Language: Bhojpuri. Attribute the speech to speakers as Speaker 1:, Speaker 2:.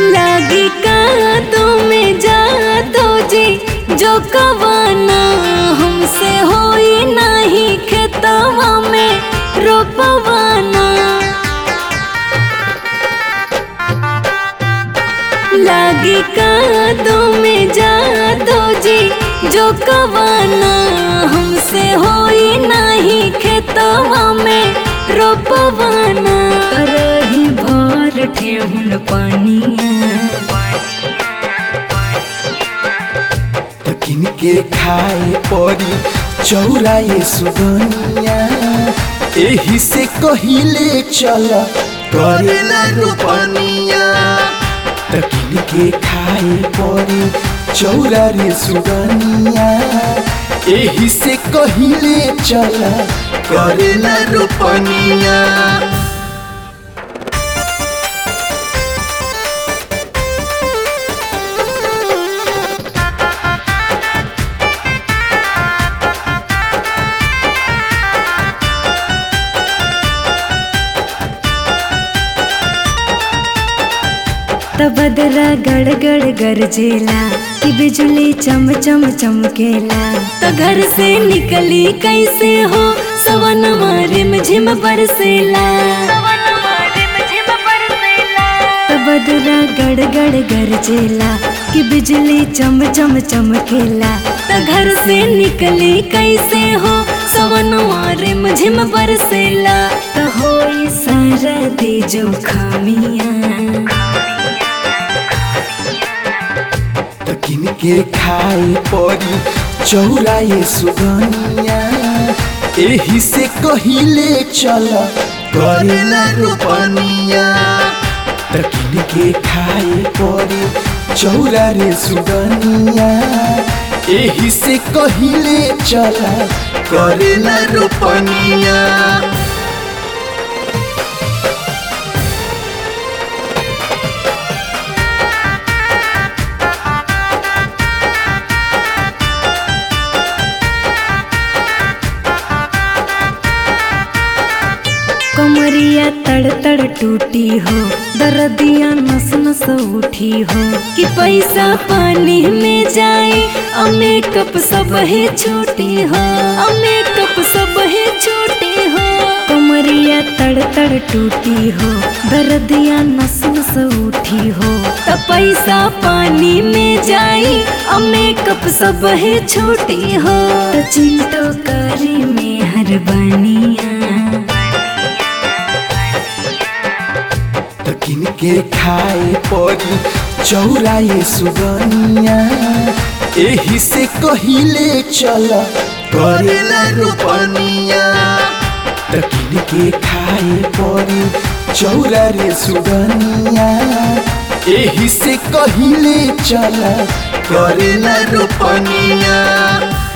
Speaker 1: लागी का तुम्हें जा दो जी जो कवाना हमसे होई नहीं खेतवा में रोपवाना लागी का तुम्हें जा दो जी जो कवाना हमसे होई नहीं खेतवा में रोपवाना तरही भर ठेहुन पानिया
Speaker 2: त किनके खाए परी चौराए सुगनिया एही से कहिले चल करेला रोपनिया त किनके खाए परी चौरा रे सुगनिया एही से कहिले चल करेला रोपनिया
Speaker 1: बदरा गड़ गड़ गरजेला कि बिजली चम चम चमकेला तो घर से निकली कैसे हो सवन रिम झिम बरसेला तो बदरा गड़ गड़ गरजेला कि बिजली चम चम चमकेला तो घर से निकली कैसे हो सवन रिम झिम बरसेला तो होई सरदी जो खामिया
Speaker 2: त किनके खाए परी चौराए सुगनिया एही से कहिले चल करेला रोपनिया त किनके खाए परी चौरा रे सुगनिया एही से कहिले चल करेला रोपनिया
Speaker 1: कमरिया तड़ तड़ टूटी हो दर्दिया नस नस उठी हो कि पैसा पानी में जाए और मेकअप सब है छोटी हो और मेकअप सब है छोटी हो कमरिया तड़ तड़ टूटी हो दर्दिया नस नस उठी हो तो पैसा पानी में जाए और मेकअप सब है छोटी हो तो चिंटो करी में हर बनिया
Speaker 2: त किनके खाए परी चौराए सुगनिया एही से कहिले चल करेला रोपनिया त किनके खाए परी चौरा रे सुगनिया एही से कहिले चल करेला रोपनिया